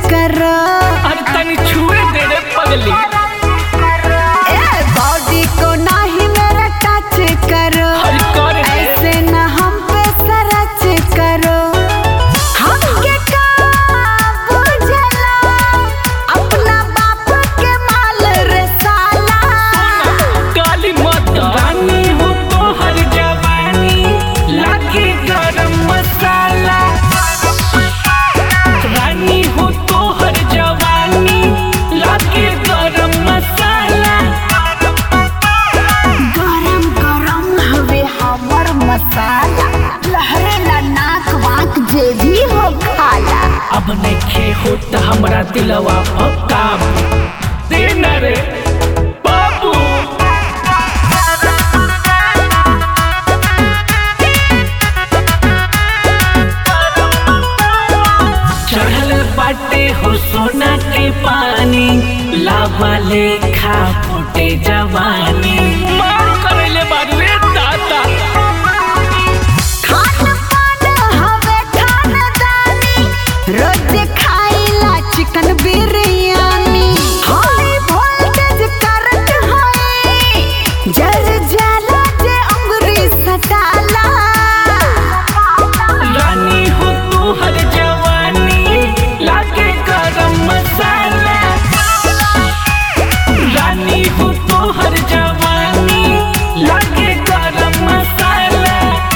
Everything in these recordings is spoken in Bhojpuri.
करो अरे तनी छुए दे रे पगली ए बॉडी को नाही मेरा टच करो अरे कर दे ऐसे न हम पे सरच करो हमके का बुझला अपना बाप के माल रे साला काली मत रानी हो तो हर जवानी लागे गरम मसाला रानी हो तो हर जवानी लागे गरम मसाला गरम गरम हवे हमर मसाला लहरेला नाक वाक जे भी हो खाला अब नखे होत हमरा दिलवा पक्का दे न रे बाबू चढ़ल बाटे हो सोना के पानी लावा लेखा फुटे जवानी मार करले बारू रे दादा खान पान हवे खानदानी रोज खाइला chicken biryani high voltage current है जर जाला जे अंगुरी सटाला रानी हो तू हर जवानी लागे गरम मसाला रानी हो तू हर जवानी लागे गरम मसाला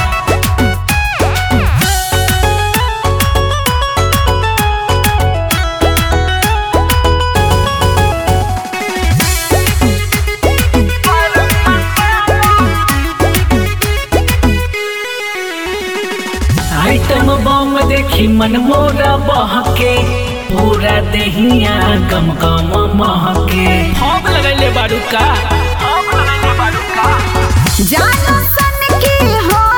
आइटम बम देखी मन मोरा बहके पूरा देहिया गम गम महके हम लगैले बारू का हम लगैले बारू का जानो सन की हो